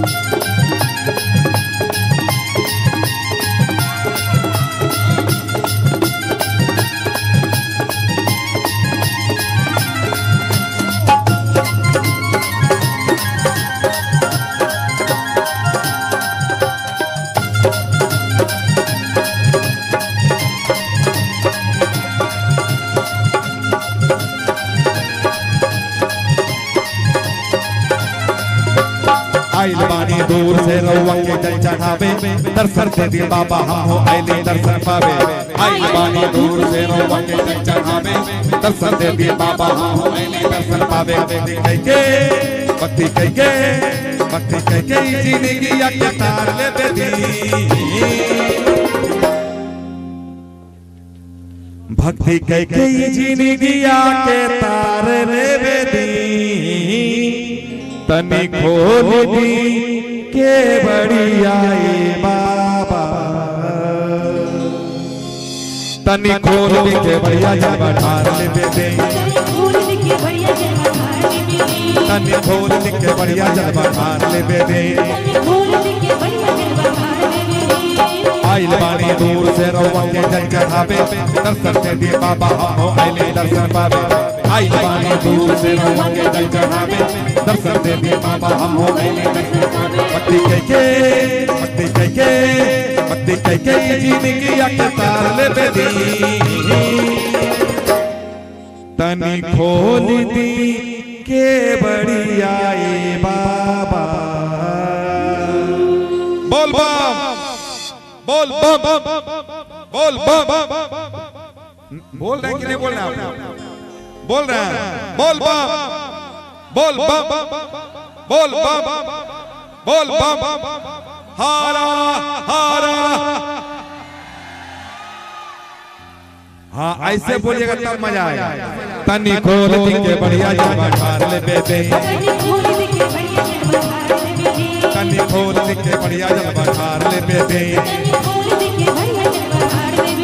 आइल बानी दूर से रउआ के जल चढ़ावे दर्शन दे दी बाबा हम हो आइले दर्शन पावे आइल बानी दूर से रउआ के जल चढ़ावे दर्शन दे दी बाबा हम हो आइले दर्शन पावे भक्ति कह के भक्ति कह के भक्ति कह के ई जिंदगी या के तार ले दे दी भक्ति कह के ई जिंदगी या के तार ले दे दी तनी खोल दी के बड़ी आए बाबा तनी खोल दी के बढ़िया जब ठार ले दे दे फूल दिखे बढ़िया जलवा ढाल में तनी खोल दी के बढ़िया जब ठार ले दे दे फूल दिखे बढ़िया जलवा ढाल में आइल बानी दूर से रउआ के जल चढ़ावे दर्शन दे दिए बाबा हम हो आइले दर्शन पावे आइल बानी दूर से रउआ के जल चढ़ावे दर्शन दे दिए बाबा हम हो आइले दर्शन पावे भक्ति कह के भक्ति कह के भक्ति कह के ई जिंदगी या के तार ले दे दी तनी खोल दी के बड़ी आए बाबा बोल बम बोल बम बोल बम बोल रहे हैं कि नहीं बोल रहे हैं आप? बोल रहे हैं बोल बम बोल बम बोल बम बोल बम हारा हारा हाँ ऐसे बोलिएगा तब मजा आएगा तनी खोल दी के बढ़िया जब ठार ले दे दे फूल दिखे बढ़िया जलवा ढाल में तनी खोल दी के बढ़िया जब ठार ले दे दे फूल दिखे बढ़िया जलवा ढाल में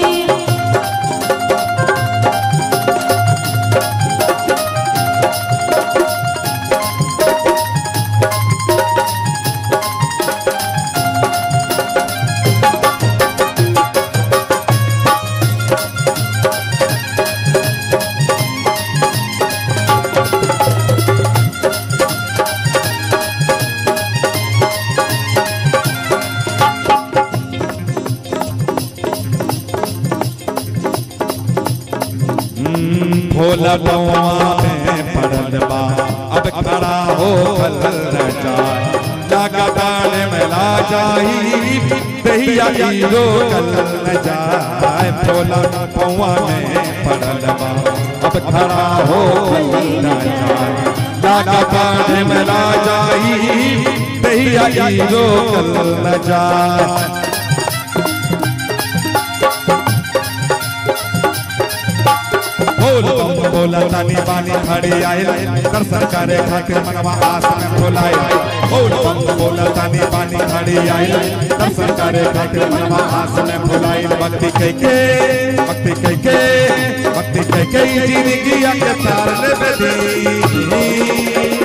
भोला बउआ में पड़ल बा अब खड़ा हो कल न जाए लागा डाले में ला जाई दहिया ई रोकल न जाए भोला बउआ में पड़ल बा अब खड़ा हो कल न जाए लागा डाले में ला जाई दहिया ई रोकल न जाए बोल बम बोला तानी बानी खड़ी आइल दर्शन करे खातिर मनवा आस में खोलाइल बोल बम बोला तानी बानी खड़ी आइल दर्शन करे खातिर मनवा आस में खोलाइल भक्ति कह के भक्ति कह के भक्ति कह के ई जिंदगी के तार ले बेदी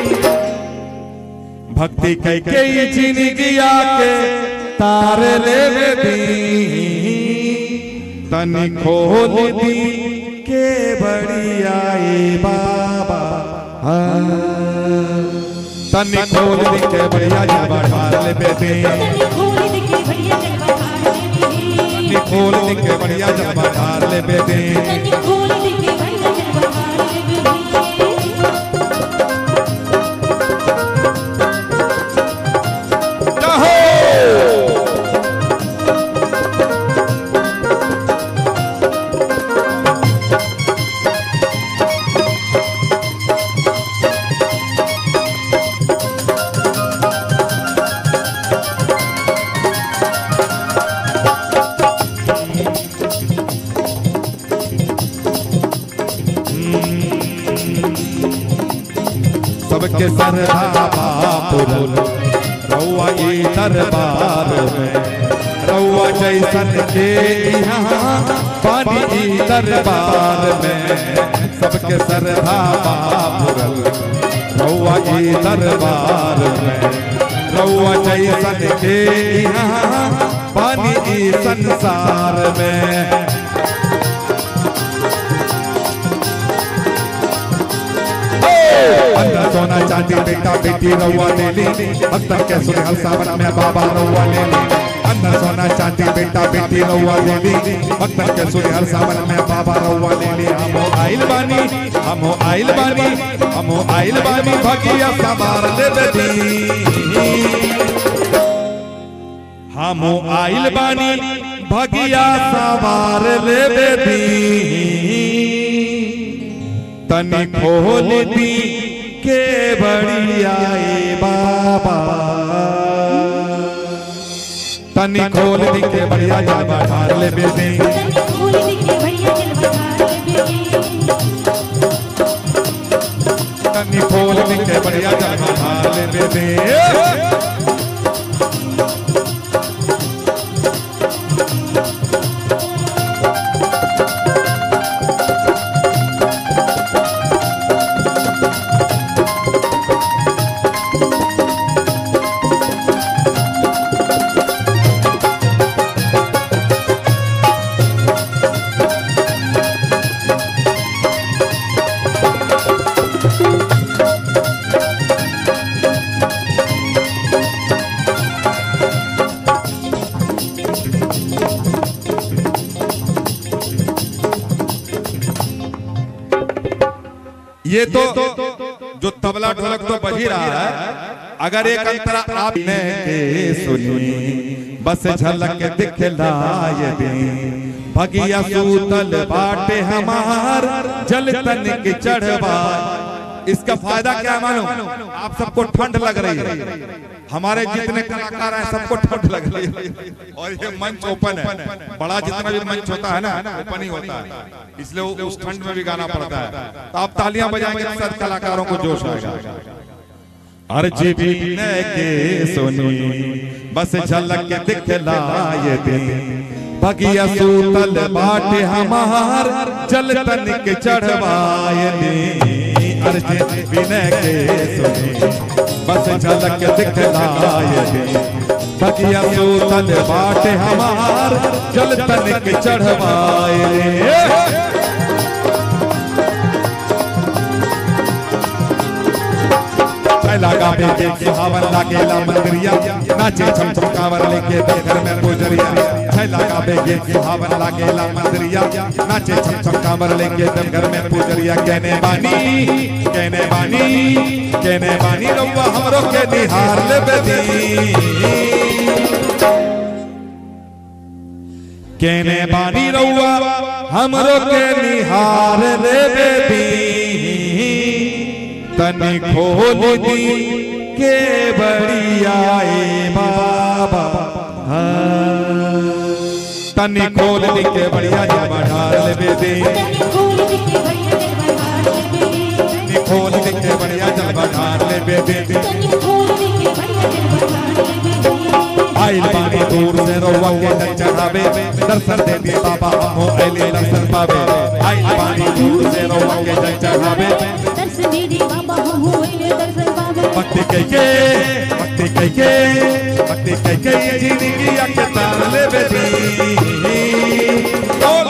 भक्ति कह के ई जिंदगी के तार ले बेदी तनी खोल दी के बड़ी आए बाबा हाँ। तनी खोल दी के बढ़िया जब ठार ले बेटे फूल दिखे बढ़िया जलवा ढाल में तनी खोल दी के बढ़िया जब ठार ले बेटे फूल दिखे बढ़िया जलवा ढाल में जाहो सबके सरधा बापुर रउआ ई दरबार में रउआ जैसन के यहाँ पानी ई दरबार में सबके सरधा बापुर रउआ ई दरबार में रउआ जैसन के यहाँ पानी ई संसार में अंदर सोना चांदी बेटा बेटी रउआ ले ली अख्तर के सुनहल सावन में बाबा रउआ ले ली अंदर सोना चांदी बेटा बेटी रउआ ले ली अख्तर के सुनहल सावन में बाबा रउआ ले ली हम आइल बानी हम आइल बानी हम आइल बानी भगिया सवार ले दी हम आइल बानी भगिया सवार ले दी तनी खोल दी के बढ़िया ए बाबा तनी खोल दी के बढ़िया जाबा ठार ले बेदी तनी फूल दिखे बढ़िया जलवा ढाल बेटी तनी खोल दी के बढ़िया जाबा ठार ले बेदी ये तो जो तबला ढोलक तो बज ही रहा है अगर एक अंतरा आपने के सुनी बस झलक दिखलाए दे भगिया सूतल बाटे हमार जल तन के चढ़वा इसका फायदा क्या है मालूम आप सबको ठंड लग रही है हमारे जितने कलाकार हैं सबको ठंड लग रही है और ये मंच ओपन है बड़ा जितना भी मंच होता है ना ओपन ही होता है इसलिए वो उस ठंड में भी गाना पड़ता है तो आप तालियां बजाएंगे तो सब कलाकारों को जोश आएगा अर्जी भी के सुनी बस झलक के दिखलाए दे भगिया सूतल बाटे हमार जल तन के चढ़वाए दे अर्जी विनय के सुनी बस झलक के दिखलाए दे भगिया सूतल बाटे हमार जल तन के चढ़वाए दे लगा बेटे के हावन लागेला मंदिरिया नाचे छम छम कावर लेके घर में पुजरिया छै लगा बेटे के हावन लागेला मंदिरिया नाचे छम छम कावर लेके घर में पुजरिया कहने बानी कहने बानी कहने बानी रउआ हमरो के निहार ले बेदी कहने बानी रउआ हमरो के निहार ले बेदी तनी खोल दी के बढ़िया ए बाबा हाँ। तनी खोल दी के बढ़िया जब ढाल ले दे तनी फूल दिखे बढ़िया जलवा ढाल बेटी तनी खोल दी के बढ़िया जब ढाल ले दे तनी फूल दिखे बढ़िया जलवा ढाल बेटी आइल पानी दूर से रोवा के जल चढ़ावे दर्शन दे दी बाबा हमो आइले दर्शन पावे आइल पानी दूर से रोवा के जल चढ़ावे दर्शन दे दे बाबा हम होइले दर्शन पावे भक्ति कह के भक्ति कह के भक्ति कह के ये जिंदगी के तार ले बेटी बोल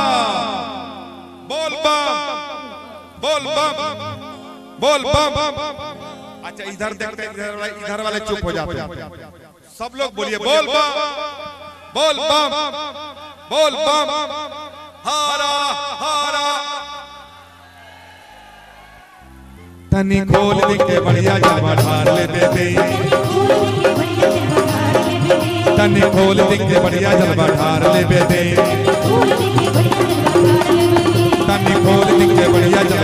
बम बोल बम बोल बम बोल बम अच्छा इधर देखते इधर वाले इधर वाले चुप हो जाते हैं सब लोग बोलिए बोल बम बोल बम बोल बम हारा हारा तनी खोल दी के बढ़िया जावा ढार ले दे दे तनी फूल दिखे बढ़िया जलवा ढाल बेटी तनी खोल दी के बढ़िया जलवा ढार ले दे तनी फूल दिखे बढ़िया जलवा ढाल बेटी तनी खोल दी के बढ़िया जलवा